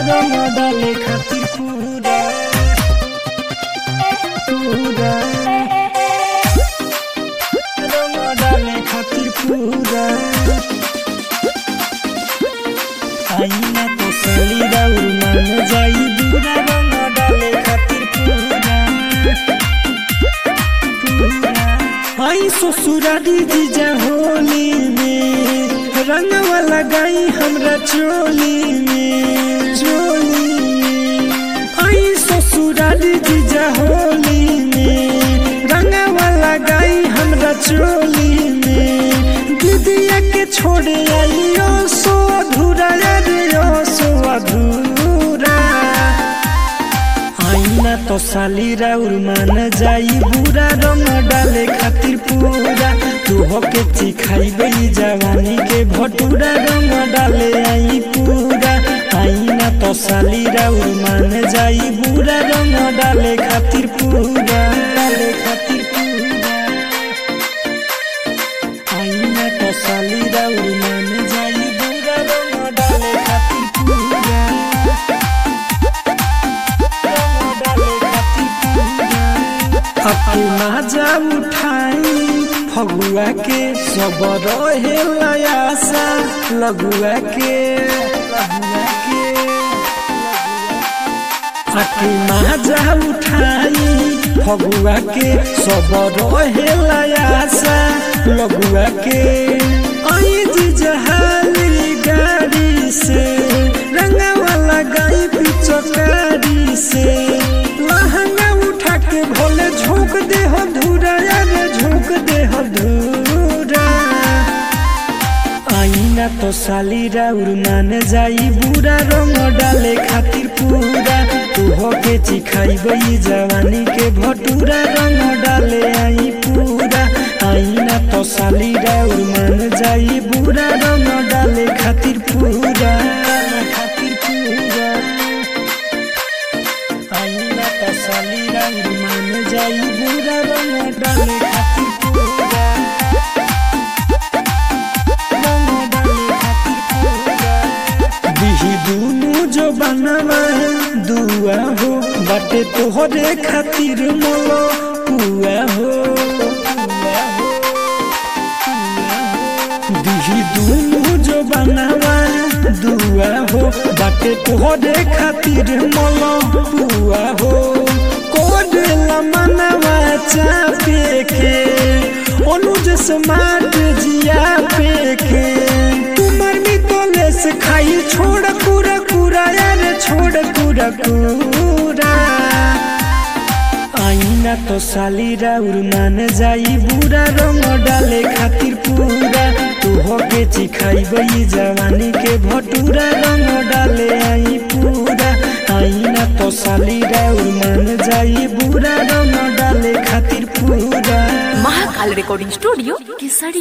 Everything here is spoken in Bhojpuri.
रंग डाले खातिर पूरा पूरा रंग डाले खातिर पूरा आईना तो सली राउर मान जाई दूरा रंग डाले खातिर पूरा पूरा आई ससुरा दीदी जा होली में रंगवा लगाई हमरा चोली में चोली में आई ससुरा दीदी जा होली में रंगवा लगाई हमरा चोली में दीदिया के छोड़े आइयो सो अधूरा रे ओ सो अधूरा आईना तो साली राउर मान जाई बुरा रंग डाले खातिर पूरा तू होके चिखाई गई जवानी के भटूरा रंग डाले आई पूरा आईना तो साली राउर मान जाई बुरा रंग डाले खातिर पूरा डाले खातिर पूरा आईना तो साली राउर मान जाई बुरा रंग डाले खातिर पूरा अपनी माजा उठाई फगुआ के सब रहे लयासा लगुआ के लगुआ के अपनी माजा उठाई फगुआ के सब रहे लयासा लगुआ के आई जी जहाली गाड़ी से रंगवा लगाई पिचकारी से लहंगा उठा के भोले झोंक दे हो धूरा यारे झोंक दे हो धूरा आईना तो साली राउर मान जाई बुरा रंग डाले खातिर पूरा तू होके चिखाई गई जवानी के भटूरा रंग डाले आई पूरा आईना तो साली राउर मान जाई बुरा रंग डाले खातिर पूरा खातिर पूरा आईना तो साली राउर मान जाई बुरा रंग डाले खातिर पूरा बिही दुनु जो बनवा दुआ हो बाटे तोहरे खातिर मोलो पुआ हो बिही दुनु जो बनवा दुआ हो बाटे तोहरे खातिर मोलो पुआ हो कोड मनवा चापे के अनुज स्मार्ट जिया पे के तुमर भी तोले से खाई छोड़ कुरा कुरा यार छोड़ कुरा कुरा आईना तो साली राउर मान जाई बुरा रंग डाले खातिर पूरा तू होके चिखाई गई जवानी के भटूरा रंग डाले आई पूरा आईना तो साली राउर मान जाई बुरा रंग डाले खातिर पूरा महाकाल रिकॉर्डिंग स्टूडियो केसरी